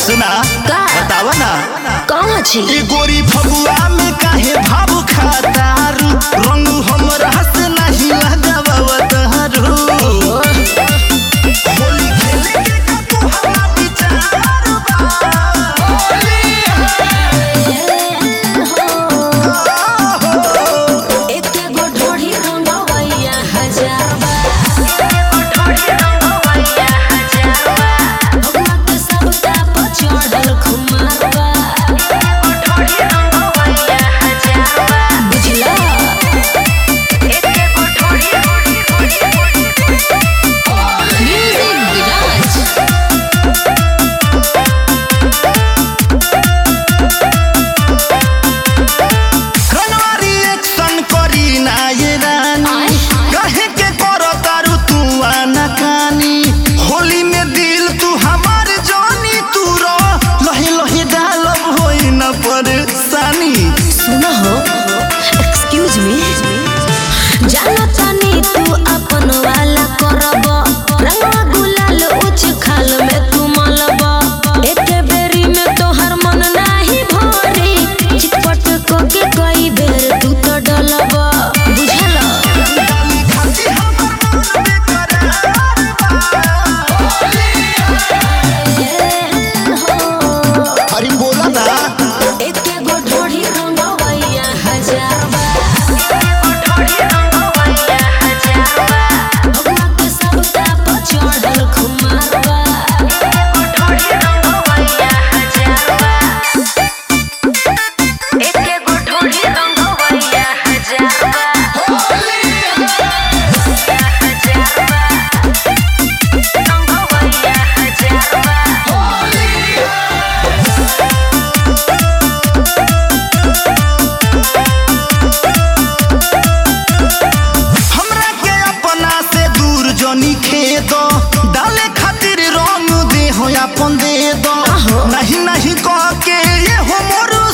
सुना का? बतावा ना कहाँ छी ई गोरी फगुआ में काहे भाव खातारू रंग हमरा से नहीं लगावतारू होली खेले के का तोहरा विचार बा एके गो ढोढ़ी रंगवैया हजारवा भगवा के सबका पर चढ़ल खुमारवा बुझला म्यूजिक विराज रनवारी एक्शन करी ना ये रानी आय। कहे के करो तारू तू आना कानी होली में दिल तू हमार जानी तू रो लहे लहे डालब होई न परेशानी सुना हो एक्सक्यूज मी जाना तानी तू अपन वाला करब रंगवा गुलाल उच खाल में तू मलब एके बेरी में तोहर मन नाही भरी चिटपट को के कई बेर तू तो डलब बुझल डाली खाती हमर मन बेकरार बा। अरे बोला ना एके गो ढोढ़ी रंगवैया हजारवा भगवा के सबका पर चढ़ल खुमारवा हमरा के अपना से दूर जनी खेद डाले खातिर रंग दे हो अपन दे दो नहीं नहीं कह के ये हो मोर